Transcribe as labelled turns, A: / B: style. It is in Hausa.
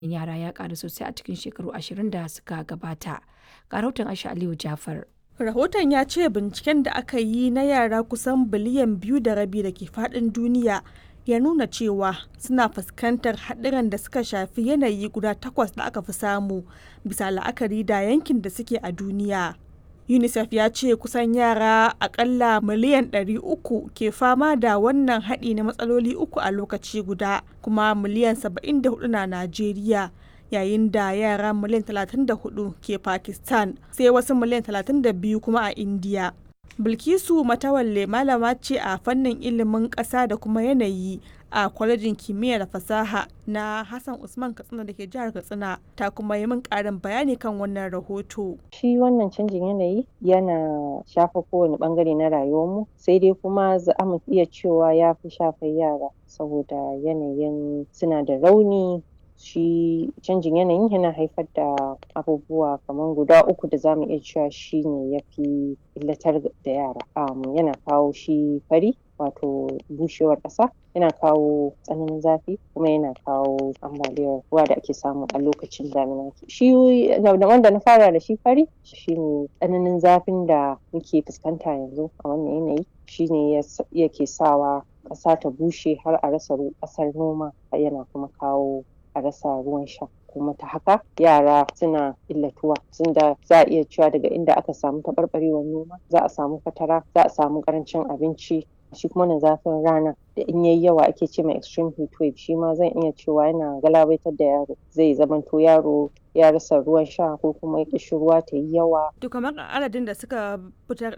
A: yara ya ƙaru sosai a cikin shekaru ashirin da suka gabata. Ga rahoton Aisha Aliyu Jafar.
B: Rahoton ya ce binciken da aka yi na yara kusan biliyan biyu da rabi da ke faɗin duniya ya nuna cewa suna fuskantar haɗuran da suka shafi yanayi guda takwas da aka fi samu bisa la'akari da yankin da suke a duniya. UNICEF ya ce kusan yara akalla miliyan 300 ke fama da wannan haɗi na matsaloli uku a lokaci guda kuma miliyan 74 na Najeriya. yayin da yara miliyan 34 ke Pakistan sai wasu miliyan 32 kuma a India. Bilkisu Matawalle malama ce a fannin ilimin ƙasa da kuma yanayi a kwalejin kimiyya da fasaha na Hassan Usman Katsina da ke jihar Katsina ta kuma yi min ƙarin bayani kan wannan rahoto.
C: Shi wannan canjin yanayi yana shafa kowane bangare na rayuwarmu sai dai kuma za mu iya cewa ya fi shafar yara saboda yanayin suna da rauni shi canjin yanayin yana haifar da abubuwa kamar guda uku da zamu iya cewa shi ne ya fi illatar da yara um, yana kawo shi fari wato bushewar ƙasa yana kawo tsananin zafi kuma yana kawo ambaliyar ruwa da ake samu a lokacin damina shi wanda na fara da shi fari shine tsananin zafin da muke fuskanta yanzu a wannan yanayi shine yake sawa ƙasa ta bushe har a rasa ƙasar noma yana kuma kawo a rasa ruwan sha kuma ta haka yara suna illatuwa tunda za a iya cewa daga inda aka samu taɓarɓarewar noma za a samu fatara za a samu ƙarancin abinci shi kuma na zafin rana da in yayi yawa ake ce mai extreme heat wave shi ma zan iya cewa yana galabaitar da yaro zai zamanto yaro ya rasa ruwan sha ko kuma ƙishirwa ta yi yawa.
B: To kamar adadin da suka fitar